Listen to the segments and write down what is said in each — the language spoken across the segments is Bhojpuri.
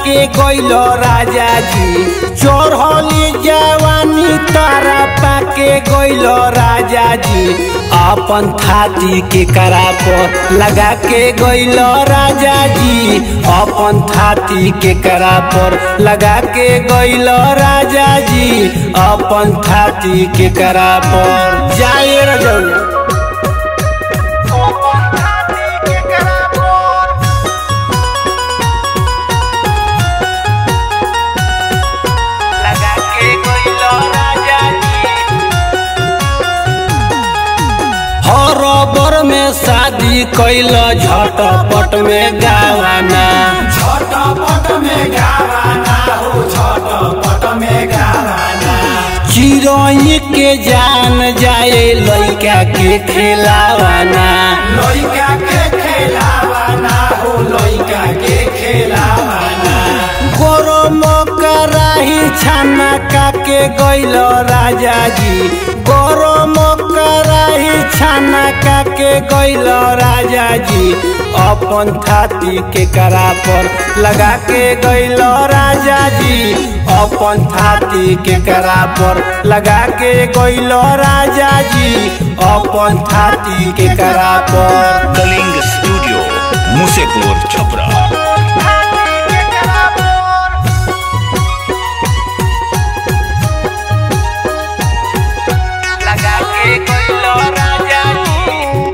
के गइल राजा जी चढ़ली जवानी तारा पाके गइल राजा जी अपन थाती के करा पर लगा के गइल राजा जी अपन थाती के करा पर लगा के गइल राजा जी अपन थाती के करा पर जाए रजौया लगा के गइल राजा जी हरबर में शादी कैल झटपट में गावाना झटपट में गावाना हो झटपट में गावाना चिरोई के जान जाए लइका के खेलावाना लइका के खेलावाना हो लइका के खेलावाना गरम कराही छाना काके गइल राजा जी गरम कराही छाना काके गइल राजा जी अपन थाती के करा पर लगा के गइल राजा जी अपन थाती के करा पर लगा के गइल राजा जी अपन थाती के करा पर कलिंग स्टूडियो मुसेपुर छपरा लगा के गइल राजा जी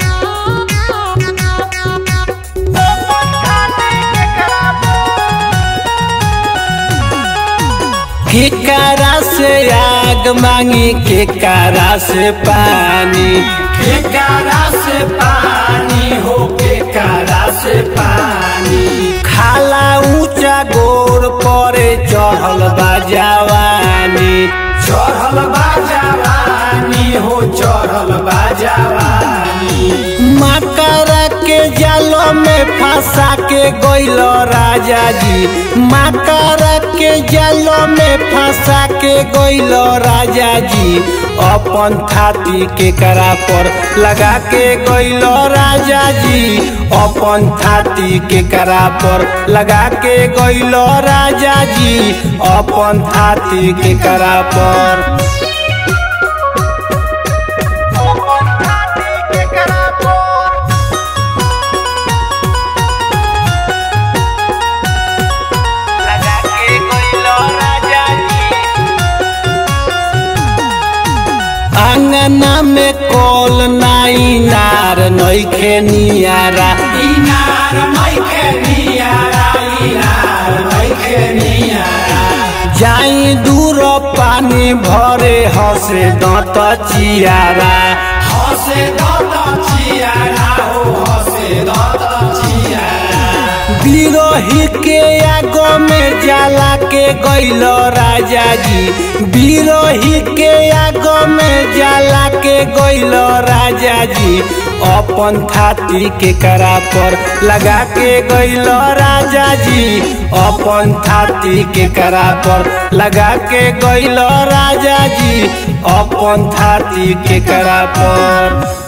केकरा से आग मांगी केकरा से पानी केकरा से पानी हो केकरा से पानी खाला ऊंचा गोर परे चढ़ल बा जवानी चढ़ल बा जवानी हो चढ़ल बा जवानी मकर के जालो में फंसा के गइल राजा जी मकर के जालो में फंसा के गइल राजा जी अपन थाती के करा पर लगा के गइल राजा जी अपन थाती के करा पर लगा के गइल राजा जी अपन थाती के करा पर लगा के गइल राजा जी अंगना में कॉल नाई नार नइखे नियारा इनार मैखे नियारा इनार मैखे नियारा जाई दूर पानी भरे हसे दंत चियारा हसे दत चियारा हो हसे दत चियारा बिरही के आगो में जाला के गइल राजा जी बिरही के आगो में जाला के गइल राजा जी अपन थाती के करा पर लगा के गइल राजा जी अपन थाती के करा पर लगा के गइल राजा जी अपन थाती के करा पर